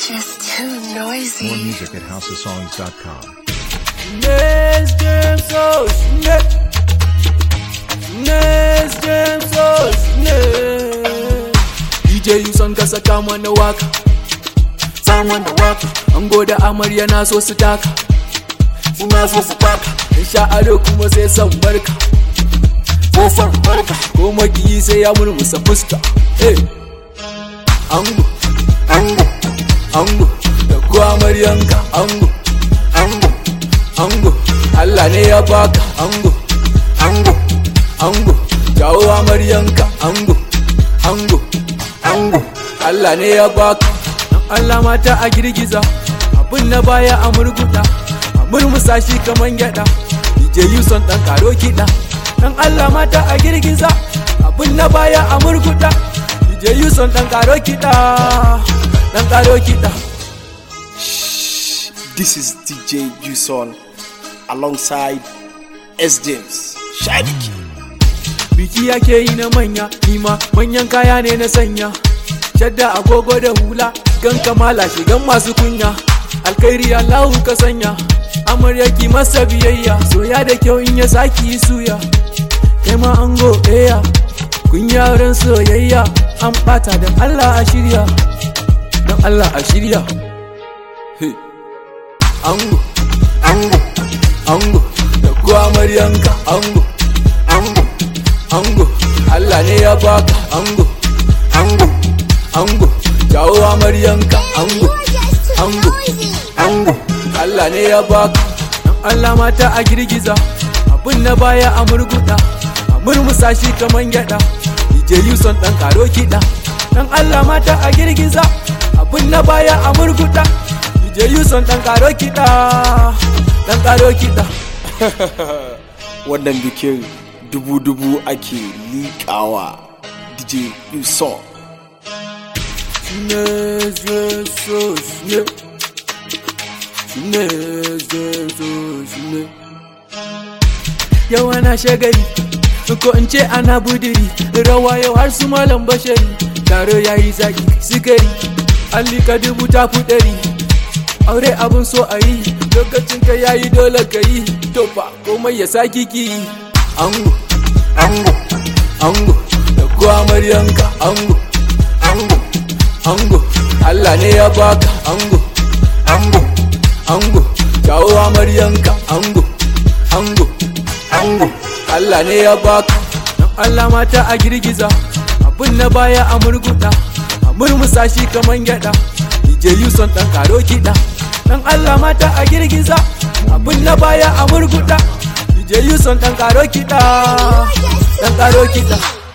just too noisy. More music at houseofsongs.com. Next game so snake. Next game so snake. DJ Yuson ka saka mana waka. Sa mana waka. Ango da amarya na so su taka. Suna so su taka. In sha ado kuma sai san barka. Sai san barka. Ko makiyi sai ya murmusa fuska. Hey. Ango, ango, ango. Da ko amaryanka ango, ango. ango Allah ne ya baka ango ango ango jawo amaryanka ango ango ango Allah ne ya baka dan Allah mata a girgiza abin na baya a murguda a murmusa shi kaman gyada DJ Yuson dan karo kiɗa dan Allah mata a girgiza abin na baya a murguda DJ Yuson dan karo kiɗa dan karo kiɗa This is DJ Juson alongside S. James. Shadiki. biki yake yi na manya nima manyan kaya ne na sanya shadda agogo da hula gan kamala shigan masu kunya alkhairi allahu ka sanya amarya ki masa biyayya soya da kyau in ya saki yi suya kai ma ango eya kun yaran soyayya an bata don allah a shirya don allah a shirya Hey. ango ango ango da ko amaryanka ango ango ango Allah ne ya baka ango ango ango jawo amaryanka ango ango ango Allah ne ya baka dan Allah mata a girgiza abin na baya a murguda a murmusa shi kaman gyada DJ Yuson dan karo kiɗa dan Allah mata a girgiza abin na baya a murguda DJ Yuson dan karo kiɗa dan karo kiɗa Wannan bikin dubu-dubu ake liƙawa DJ Juson. Yau ana shagali, ko in ce ana budiri, rawa yau har su malam bashari, taro ya yi zaki sigari, allika dubu ta fi ɗari. Aure abin so a yi, lokacin ka yayi dole ka yi, to fa komai ya saki ki yi. Ango, ango, ango, da ko amaryanka ango, ango, ango, Allah ne ya baka ango, ango, ango, jawo amaryanka ango, ango, ango, Allah ne ya baka. Dan Allah mata a girgiza, abin na baya a murguda, a murmusa shi kaman gyada. DJ Yuson dan karo kiɗa, dan Allah mata a girgiza, abin na baya a murguda. DJ Yuson dan karo kiɗa, dan karo kiɗa.